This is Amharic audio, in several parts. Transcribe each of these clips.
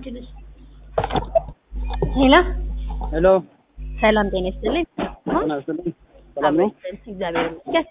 ሄሎ ሄሎ ሰላም ጤና ይስጥልኝ። ጤና ይስጥልኝ። ሰላም ነው? እግዚአብሔር ይመስገን።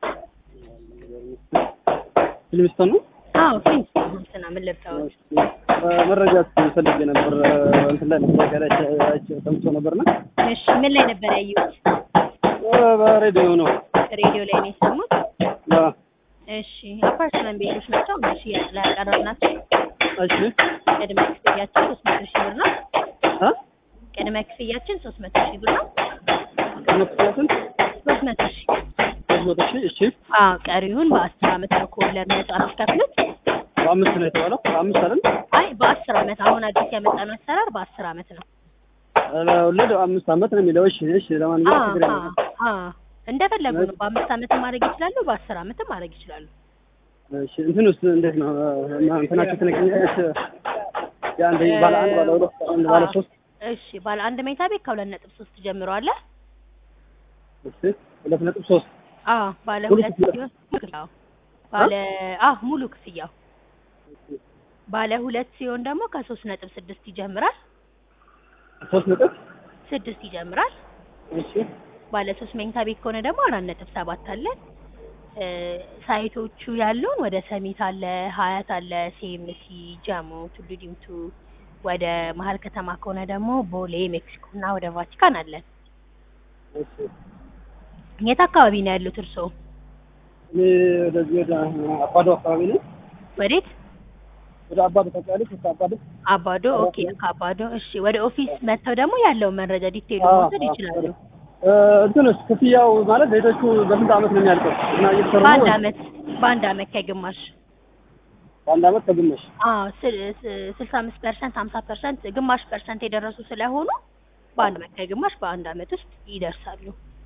ፊልሚስቶን ነው? አዎ ፊልም ስና ምን ልርዳዎት? መረጃ ፈልጌ ነበር። እንትን ላይ መረጃ ላይ አይቼ ሰምቼ ነበርና እሺ ምን ላይ ነበር ያየሁት? በሬዲዮ ነው። ሬዲዮ ላይ ነው የሰሙት? አዎ። እሺ አፓርትመንት ቤቶች ናቸው። እሺ ላይ ያቀረብናቸው እሺ ቅድመ ክፍያችን ሶስት መቶ ሺህ ብር ነው። አ ቅድመ ክፍያችን ሶስት መቶ ሺህ ብር ነው። ከመክፈያትን ሶስት መቶ ሺህ ሶስት መቶ ሺህ እሺ። አዎ ቀሪውን በአስር አመት ነው ከወለድ ነጻ የምትከፍሉት። በአምስት ነው የተባለው። በአምስት አይደል? አይ በአስር አመት አሁን አዲስ ያመጣነው አሰራር በአስር አመት ነው። ወለድ አምስት አመት ነው የሚለው። እሺ እሺ። ለማንኛውም ችግር አዎ የለም። አዎ እንደፈለጉ ነው። በአምስት አመት ማድረግ ይችላሉ፣ በአስር አመትም ማድረግ ይችላሉ። እሺ እንትን ውስጥ እንዴት ነው እና እንትናችሁ ትነግሪኛለሽ? የአንድ ባለ አንድ ባለ ሁለት አንድ ባለ ሶስት እሺ ባለ አንድ መኝታ ቤት ከሁለት ነጥብ ሶስት ጀምሮ አለ። እሺ ሁለት ነጥብ ሶስት አዎ ባለ ሙሉ ሁለት ክፍያ? ሲሆን ክፍያው ባለ አዎ ሙሉ ክፍያው ባለ ሁለት ሲሆን ደግሞ ከሶስት ነጥብ ስድስት ይጀምራል። ሶስት ነጥብ ስድስት ይጀምራል። እሺ ባለ ሶስት መኝታ ቤት ከሆነ ደግሞ አራት ነጥብ ሰባት አለን። እ ሳይቶቹ ያሉን ወደ ሰሚት አለ፣ ሀያት አለ፣ ሴምሲ፣ ጃሞ፣ ቱሉ ዲምቱ። ወደ መሀል ከተማ ከሆነ ደግሞ ቦሌ፣ ሜክሲኮ እና ወደ ቫቲካን አለን። እሺ የት አካባቢ ነው ያሉት እርስዎ? እኔ ወደዚህ ወደ አባዶ አካባቢ ነው። ወዴት? ወደ አባዶ ታውቂያለሽ? ወደ አባዶ አባዶ። ኦኬ ከአባዶ እሺ። ወደ ኦፊስ መጥተው ደግሞ ያለውን መረጃ ዲቴይሉ አዎ፣ መውሰድ አዎ። ይችላሉ። እ እንትንስ ክፍያው ማለት ቤቶቹ በስንት አመት ነው የሚያልቀው? እና እየተሰሩ ነው በአንድ ወይስ አመት በአንድ አመት ከግማሽ በአንድ አመት ከግማሽ? አዎ ስልሳ አምስት ፐርሰንት ሀምሳ ፐርሰንት ግማሽ ፐርሰንት የደረሱ ስለሆኑ በአንድ አመት ከግማሽ በአንድ አመት ውስጥ ይደርሳሉ።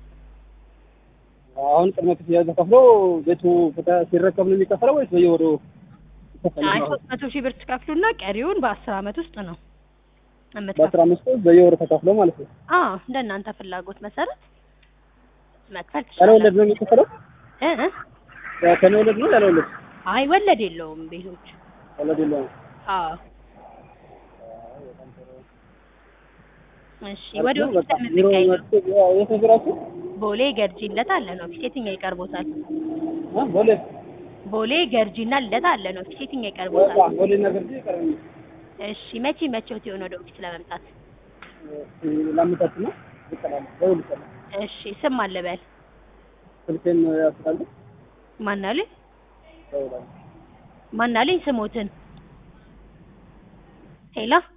አሁን ቅድመ ክፍያ ተከፍሎ ቤቱ ከተ- ሲረከብ ነው የሚከፈለው ወይስ በየወሩ ይከፈላል? አይ ሶስት መቶ ሺህ ብር ትከፍሉና ቀሪውን በአስር አመት ውስጥ ነው በአስራ የምትከፍሉ። አምስት በየወሩ ተከፍሎ ማለት ነው። አዎ እንደ እናንተ ፍላጎት መሰረት መክፈል ያለ ወለድ ትችላላችሁ። ነው የሚከፈለው? እ እ ከነ ወለድ ነው ያለ ወለድ? አይ ወለድ የለውም ቤቶች። ወለድ የለውም። አዎ እሺ ወደ አሪፍ ነው። ኦፊስ በቃ ቢሮ የምትገኙ መጥቶ ያው የት ነው ቢሯችሁ? ቦሌ ገርጂለት አለን ኦፊስ የትኛው ይቀርቦታል? አ ቦሌ ቦሌ ገርጂና ልደታ አለን ኦፊስ የትኛው በቃ ይቀርቦታል? ቦሌ ነገር ግን ይቀርብኝ እሺ መቼ መቼዎት የሆነ ወደ ኦፊስ ለመምጣት? ላምጣት ነው ይቀራል። ደውል ይቀራል። እሺ ስም አለበል ስልኬን ያስራል። ማናልኝ ደውላለሁ። ማናልኝ ስሞትን ሄላ